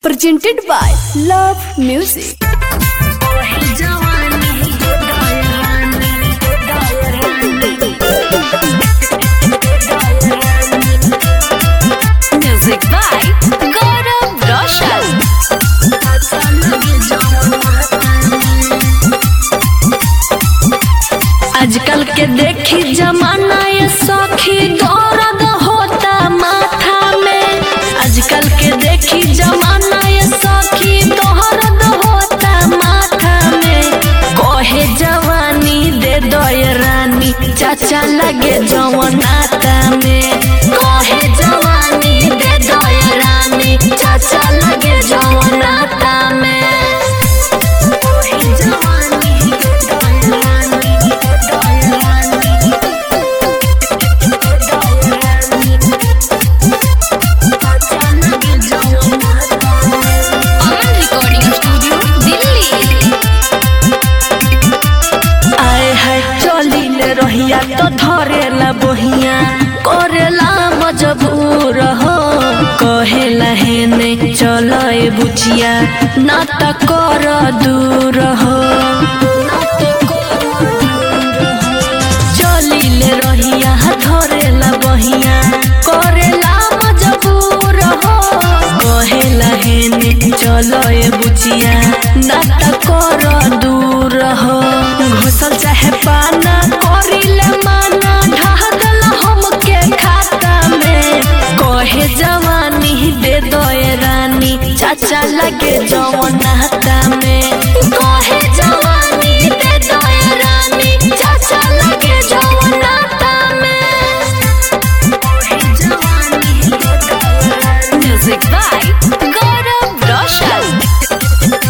presented by Love Music. Music by Gaurav Roshan. आजकल के देखी जमाना ये सखी दर्द होता माथा में आजकल के देखी जमाना ये सखी दर्द होता माथा में कहे जवानी दे दो ये रानी चाचा लगे जवनाता में कहे जवानी दे दो ये रानी चाचा लगे जवनाता में कहे जवानी दे दो ये रानी, दे दो ये रानी, दे दो ये रानी, चाचा लगे जवनाता में। अमन रिकॉर्डिंग स्टूडियो दिल्ली आए है चली ले रहिया तो धरेला बहिया करेला मजबूर हो कहेला हेने चले बुचिया ना त कर दूर हो चली ले रहिया धरेला बहिया करेला मजबूर हो कहेला हेने चले बुचिया ना त कर दूर हो घोसल चाहे पाना करिले माना ढादल हमके खाता में कहे जवानी दे दो ये रानी चाचा लगे जवनाता में कहे जवानी दे दो ये रानी चाचा लगे जवनाता में कहे जवानी दे दो ये रानी म्यूजिक बाय गौरव रोशन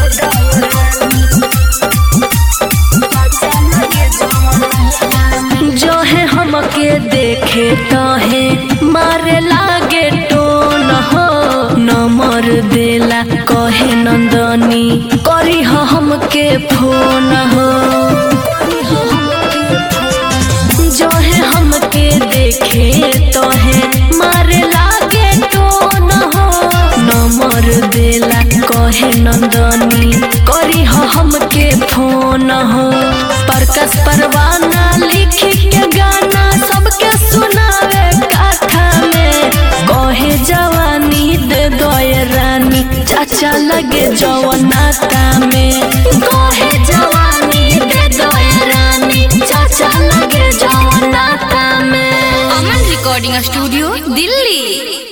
जो है हमके देखे तो है मारे लागे टोन हो नंबर देला कहे नंदनी करी हो हमके फोन हो जो है हमके देखे तो है मारे लागे टोन हो नंबर देला कहे नंदनी करी हो हमके फोन हो परकस परवाना लिखी के गाना सबके सुनावे कथा में कहे जवानी दे दो ये रानी चाचा लगे जवनाता में कहे जवानी दे दो ये रानी चाचा लगे जवनाता में अमन रिकॉर्डिंग स्टूडियो दिल्ली